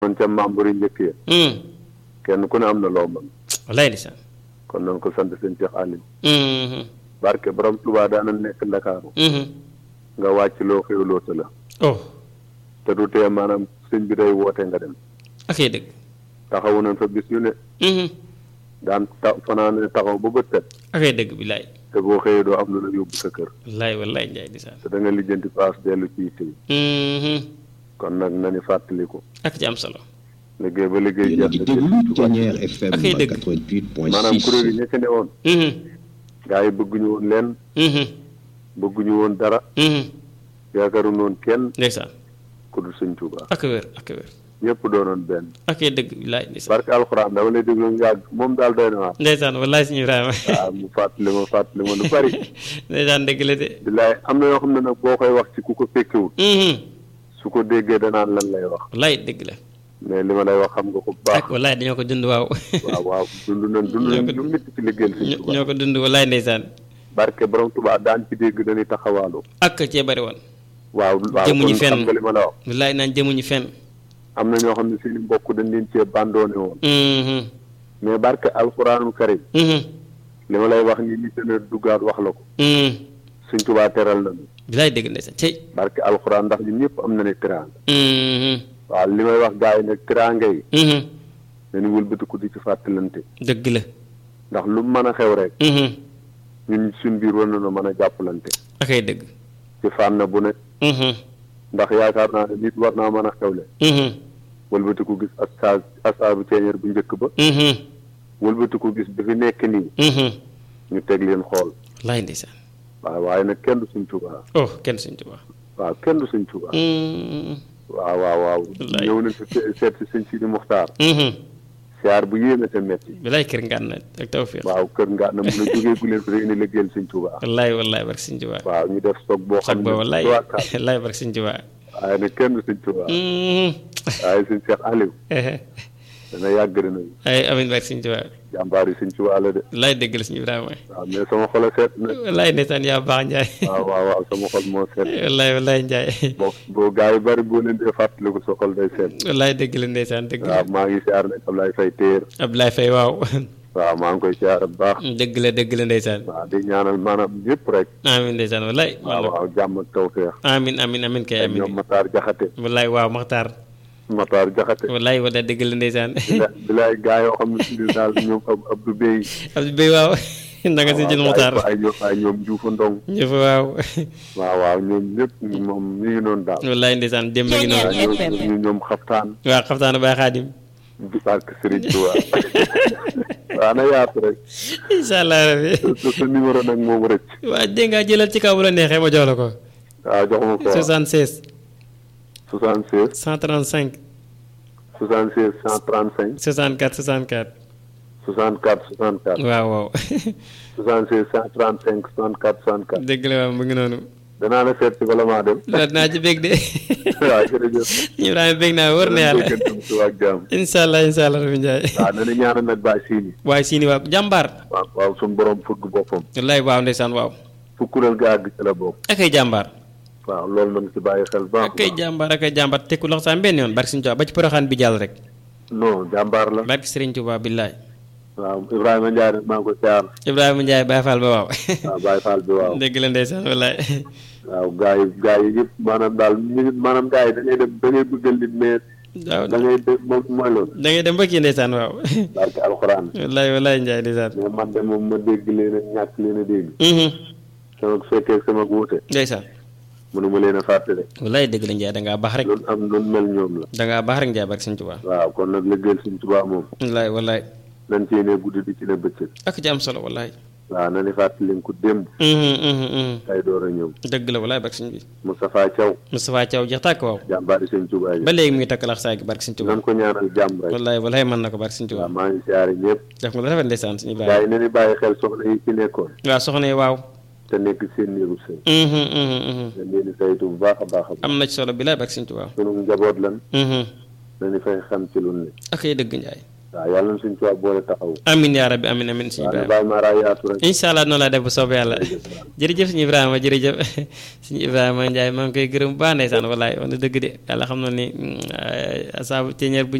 noonu ca membre yi njëkk ya hum kenn ku ne am na loo mën wallaay ndeysaan kon nañ ko sant sëñ Cheikh Aliou hum barke borom Touba daana nekk Ndakaaru hum nga wàcc loo xewloo te la oh te du tee maanaam sëñ bi day woote nga dem ak dëgg taxawu nañ fa bis yu ne hum daan ta fanaane taxaw ba bët set ak dëgg billaay te boo xëyee doo am lu la yóbbu sa kër wallaay wallaay njaay ndeysaan te da nga lijjanti paas dellu ci yitte yi hum kon nag nañu fàttaliku ak ci am solo liggéey ba liggéey yéen a jeex ngi na déglu Thiéniere FM ak ay dëgg. 88.6 maanaam kuréel yi ña ca ne woon hum gaa yi bëgguñu woon leen hum bëgguñu woon dara hum yaakaaru noonu kenn ndeysaan ku dul sëñ Tuubaa ak wér ak wér ñëpp doonoon benn ak dëgg billaay ndeysaan barke alxuraan dama lay déglu mu yàgg moom daal doy na waar ndeysaan wallaay suñu Ibrahima waaw mu fàttali ma fàttali ma lu bari ndeysaan dëgg la de bilaay am na yoo xam ne nag boo koy wax ci ku ko fekkewul hum su ko déggee danaan lan lay wax wallaay dëgg la mais li ma lay wax xam nga ko bu baax ak wallaay dañoo ko dund waaw waaw waaw dund nañ dund nañ lu métti ci liggéeyal sëñ ñoo Tuubaa ñoo ko dund wallaay ndeysaan barke borom Tuubaa daan ci dégg dañuy taxawaalu ak cee bari woon waaw waaw Jëmuñu kon fenn. xam nga li ma la wax wallaay naan jëmuñu fenn am na ñoo xam ne seeni mbokk dañ leen cee bandoone woon hum mais barke alxuraanul karim hum li ma lay wax ni nit dana duggaat wax la ko hum sëñ Tuubaa teral nañu billaay dëgg ndeysaan cey barke alxuraan ndax ñun ñëpp am na ne teraanga hum waaw li may wax gars yi nag teraanga yi hum dañu wëlbatiku di ci fàttalante dëgg la ndax lu mën a xew rek hum ñun suñ biir war nañoo mën a jàppalante ak ay dëgg ci fànn bu ne hum ndax yaakaar naa ne nit war naa mën a xewle hum wëlbatiku gis astaas astaabu ceeñeer bu njëkk ba hum wëlbatiku gis bi fi nekk nii hum ñu teg leen xool wallaay ndeysaan waaw waaye nag kenn du suñ Tuubaa oh kenn suñ tubaab waaw kenn du suñ Tuubaa hum waaw waaw waaw Wallaay. ñëw nañ fi se- seet si sëñ Sidi Muxtaar hum siyaar bu yéeme te metti billaay kër ngaan na ak tawfiq waaw kër nga na mun a jógee gu leen fi rek ni liggéeyal sëñ Tuubaa wallaay wallaay barke suñ tubaab waaw ñu def stock boo xag xam ba ne wallaay trois quarts wallaay barke suñ tubaab waaye nag kenn du sëñ Tuubaa hum waaye sëñ Cheikh Aliou dana yàgg dina ay amin barke suñ tubaab jàmbaar yi sëñ Tuubaa la de wallaay dëgg la suñu Ibrahima waaw mais sama xol a seet na wallaay ndeysaan yaa baax njaay waaw waaw waaw sama xol moo seet wallaay wallaay njaay boo boo gaa yi bari boo leen dee fàttaliku sa xol day seet wallaay dëgg la ndeysaan dëgg la waaw maa ngi siyaar nag Ablaye Faye téer Abdoulaye Faye waaw waaw maa ngi koy siyaar bu baax dëgg la dëgg la ndeysaan waaw di ñaanal maanaam ñëpp rek amin ndeysaan wallaay waaw waaw jàmm ak tawfeex amin amin amin kay ak amin ñoom Matar Jaxate wallaay waaw Maxtaar Matar Jaxate wallaay wallaay dëgg la ndeysaan bila- bilaay gaa yoo xam ne si daal ñoom ab Abdou Bey Abdou Bey waaw na nga si jël Maxtaar ay ñoom ay ñoom Juufa Ndong ñëpp waaw waaw waaw ñoom ñëpp moom ñu ngi noonu daal wallaay ndeysaan démb gi noonu waaw ñoom ñu ñoom xaftaan waaw xaftaanu Baay Xaadim di barke Serigne Touba waaw na yaatu rek incha allah rabbi sa sa numéro nag moom rëcc waa dégg nga jëlal ci kaw bu la neexee ma jox la ko waaw jox ma ko 76 76 135 76 135 64 64 64 64 waaw waaw 76 135 64 64 dëgg la waaw mu ngi noonu danaa la seet si bala maa dem la naa ci bég de waaw jërëjëf Ibrahima bég naa wër na yàlla déggante mu suba ak jàmm incha allah incha allah rabbi Ndiaye waaw na na ñaanal nag bàyyi siini waaye siini waaw jàmbaar waaw waaw suñu borom fëgg boppam wallaay waaw ndeysaan waaw fu kuréel ga àgg ci la bokk akay jàmbaar waaw loolu nañu si bàyyi xel baax akay jàmbaar akay jàmbaar tekku loxo saa benn yoon barke Sëriñ Tuubaa ba ci poroxaan bi jàll rek non jàmbaar la barke Sëriñ Tuubaa billaay waaw Ibrahima Ndiaye nag maa ngi ko siyaar Ibrahima Ndiaye Baye Fall ba waaw waaw Baye Fall bi waaw dëgg la ndeysaan wallaay waaw gaa yi gaa yi yëpp maanaam daal ñu maanaam gaa yi da ngay dem da ngay bëggal nit mais waaw da ngay def moom mooy loolu da ngay dem ba kii ndeysaan waaw barke alxuraan wallaay wallaay Ndiaye ndeysaan mais man de moom ma dégg leen a ñàkk leen a dégg mhm sama fekkee sama wuute ndeysaan mënuma leen a fàtte de wallaay dëgg la Ndiaye da ngaa baax rek loolu am loolu mel ñoom la da ngaa baax rek Ndiaye barke Sëriñ Tuubaa waaw kon nag liggéeyal suñ tubaab moom wallaay wallaay nañ ci ne guddi di ci ne bëccëg ak ci am solo wallaay waaw na ni fàttali leen ko démb mhm mhm mhm tey door a ñëw dëgg la wallaay barke Sëriñ bi Moustapha Thiaw Moustapha Thiaw jeex tàkk waaw jàmbaari sëñ Tuubaa ji ba léegi mu ngi takk lax saa gi barke Sëriñ Tuubaa nan ko ñaanal jàmm rek wallaay wallaay mën na ko barke Sëriñ waaw Tuubaa maa ngi siyaare ñëpp def nga la rafet ndeysaan suñu gaa Ibrahima yi na ni bàyyi xel soxna yi ci nekkoon waaw soxna yi waaw te nekk seen néegu sëy mhm mhm mhm dañ leen di saytu bu baax a baax a baax am na ci solo bi laay barke Sëriñ Tuubaa sunu njaboot lan mhm nañu fay xam ci lu ne ak ay dëgg Ndiaye waaw yàlla na suñ tubaab boole taxaw amin yaa rabbi amin amin suñu waaw na Ibrahima bàyyi maa raa yaatu rek incha allah noonu laa def bu soobee yàlla jërëjëf suñu Ibrahima jërëjëf suñu Ibrahima Ndiaye maa ngi koy gërëm bu baax ndeysaan wallaay wax na dëgg de yàlla xam na ni asaabu ceeñeer bu